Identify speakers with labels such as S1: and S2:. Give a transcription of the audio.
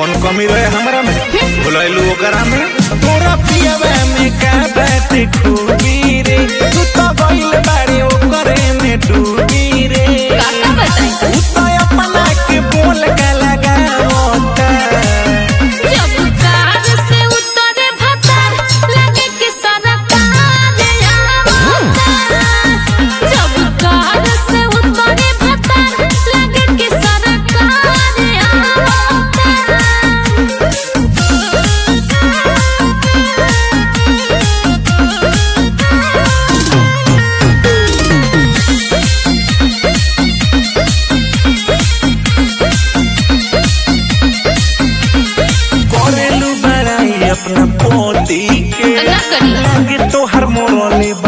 S1: कौन कमी रहे हमरा में भुलैलू ओकरा में तोरा पियवे में का बात खूबी रे तू तो गइल बाड़े ओकरे में डूबी रे
S2: काका बताई
S1: तू तो अपना के बोल का लगावता
S2: जब कार से उतरे भतर लगे कि सरकार आवता जब कार से उतरे भतर लगे कि सरकार
S1: करेलू बड़ाई अपना पोती के
S2: ना करी।
S1: लागे तो हर मोरले